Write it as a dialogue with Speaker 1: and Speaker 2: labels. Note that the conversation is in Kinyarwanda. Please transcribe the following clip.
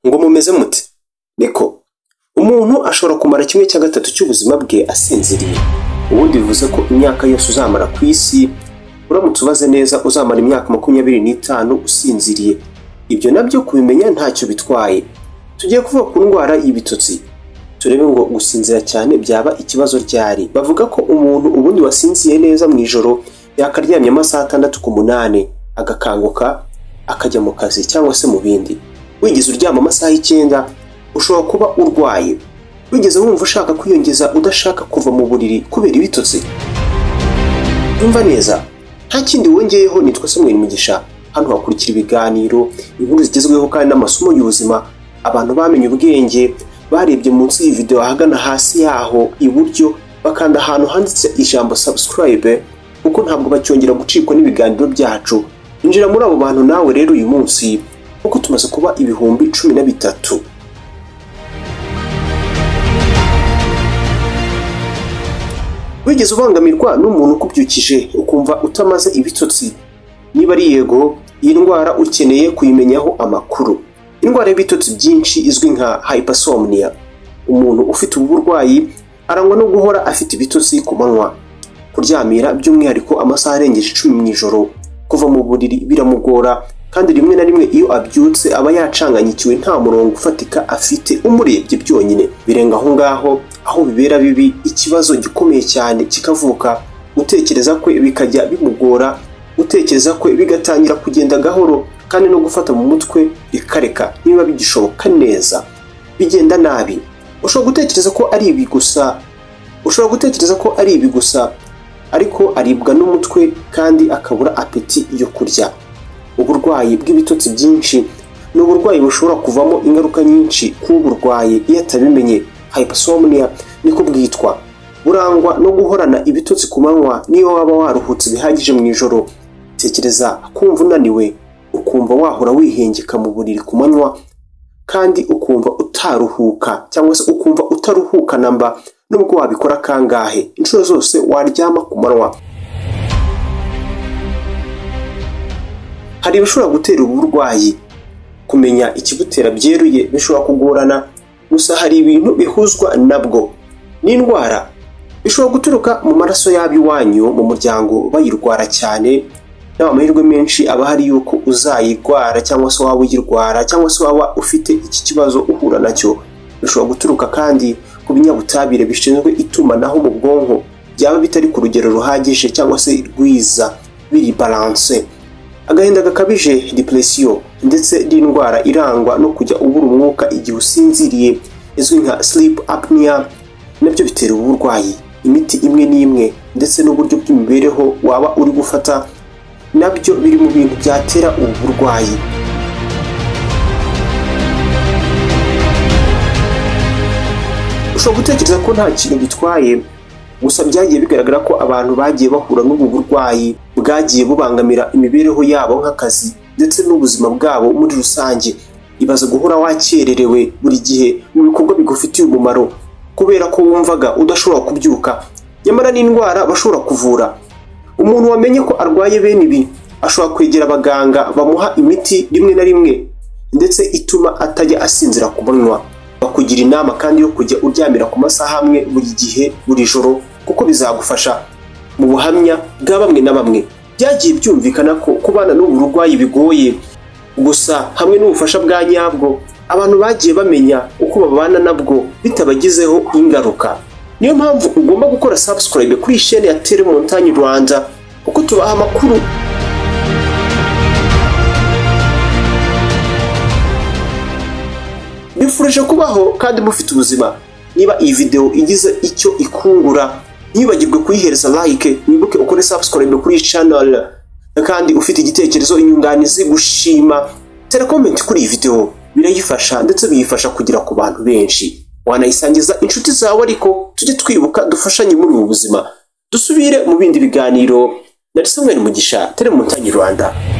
Speaker 1: ngo mumeze muti niko umuntu ashobora kumara kimwe cya gatatu cy'ubuzima bwe asinziriye ubundi bivuze ko imyaka yose uzamara ku isi uramutse ubaze neza uzamara imyaka makumyabiri n'itanu usinziriye ibyo nabyo kubimenya ntacyo bitwaye tugiye kuvuga ku ndwara y'ibitotsi turebe ngo gusinzira cyane byaba ikibazo ryari bavuga ko umuntu ubundi wasinziye neza mu ijoro yakaryamye amasaha atandatu ku munani agakanguka akajya mu kazi cyangwa se mu bindi wigeze uryama amasaha y'icyenda ushobora kuba urwaye wigeze wumva ushaka kwiyongeza udashaka kuva mu buriri kubera ibitotsi umva neza nta kindi wongeyeho ni twese mu mugisha hano hakurikira ibiganiro inkuru zigezweho kandi n'amasomo y'ubuzima abantu bamenye ubwenge barebye munsi y'iyi videwo ahagana hasi yaho iburyo bakanda ahantu handitse ijambo subscribe kuko ntabwo bacyongera gucikwa n'ibiganiro byacu injira muri abo bantu nawe rero uyu munsi kuko tumaze kuba ibihumbi cumi na bitatu wigeze ubangamirwa n'umuntu ukubyukije ukumva utamaze ibitotsi niba ari yego iyi ndwara ukeneye kuyimenyaho amakuru indwara y'ibitotsi byinshi izwi nka hypersomnia umuntu ufite ubu burwayi arangwa no guhora afite ibitotsi ku manywa kuryamira by'umwihariko amasaha arengeje icumi mu ijoro kuva mu buriri biramugora kandi rimwe na rimwe iyo abyutse aba yacanganyikiwe nta murongo ufatika afite umurebye byonyine birenga aho ngaho aho bibera bibi ikibazo gikomeye cyane kikavuka gutekereza kwe bikajya bimugora gutekereza kwe bigatangira kugenda gahoro kandi no gufata mu mutwe bikareka niba bigishoboka neza bigenda nabi ushobora gutekereza ko ari ibi gusa ushobora gutekereza ko ari ibi gusa ariko aribwa n'umutwe kandi akabura apeti yo kurya uburwayi bw'ibitotsi byinshi ni uburwayi bushobora kuvamo ingaruka nyinshi k'uburwayi iyo atabimenye hypersomnia niko bwitwa burangwa no guhorana ibitotsi ku manywa niyo waba waruhutse bihagije mu ijoro tekereza kumva unaniwe ukumva wahora wihengeka mu buriri ku manywa kandi ukumva utaruhuka cyangwa se ukumva utaruhuka namba nubwo wabikora kangahe inshuro zose waryama ku manywa hari ibishobora gutera ubu burwayi kumenya ikibutera byeruye bishobora kugorana gusa hari ibintu bihuzwa nabwo n'indwara bishobora guturuka mu maraso y'ab'iwanyu mu muryango bayirwara cyane nawe amahirwe menshi aba ahari yuko uzayirwara cyangwa se waba uyirwara cyangwa se waba ufite iki kibazo uhura nacyo bishobora guturuka kandi ku binyabutabire bishinzwe itumanaho mu bwonko byaba bitari ku rugero ruhagije cyangwa se rwiza biri balanse agahinda gakabije depresiyo ndetse n'indwara irangwa no kujya ubura umwuka igihe usinziriye izwi nka sleep apnea nabyo bitera ubu burwayi imiti imwe n'imwe ndetse n'uburyo bw'imibereho waba uri gufata nabyo biri mu bintu byatera ubu burwayi ushobora gutekereza ko nta kintu bitwaye gusa byagiye bigaragara ko abantu bagiye bahura n'ubu burwayi bwagiye bubangamira imibereho yabo nk'akazi ndetse n'ubuzima bwabo muri rusange ibaze guhora wakererewe buri gihe mu bikorwa bigufitiye umumaro kubera ko wumvaga udashobora kubyuka nyamara n'indwara bashobora kuvura umuntu wamenye ko arwaye bene ibi ashobora kwegera abaganga bamuha imiti rimwe na rimwe ndetse ituma atajya asinzira ku manywa bakugira inama kandi yo kujya uryamira ku masaha amwe buri gihe buri joro kuko bizagufasha mu buhamya bwa bamwe na bamwe byagiye byumvikana ko kubana n'ubu burwayi bigoye gusa hamwe n'ubufasha bwa nyabwo abantu bagiye bamenya uko babana nabwo bitabagizeho ingaruka niyo mpamvu ugomba gukora subscribe kuri iyi shene ya telemontanyi rwanda kuko tubaha amakuru bifurije kubaho kandi mufite ubuzima niba iyi videwo igize icyo ikungura ntibagirwe kuyihereza like wibuke ukore subscribe kuri iyi channel kandi ufite igitekerezo inyunganizi gushima telekomenti kuri iyi videwo birayifasha ndetse biyifasha kugera ku bantu benshi wanayisangiza inshuti zawe ariko tujye twibuka dufashanye muri ubu buzima dusubire mu bindi biganiro nari Samuel Mugisha tele Montagne Rwanda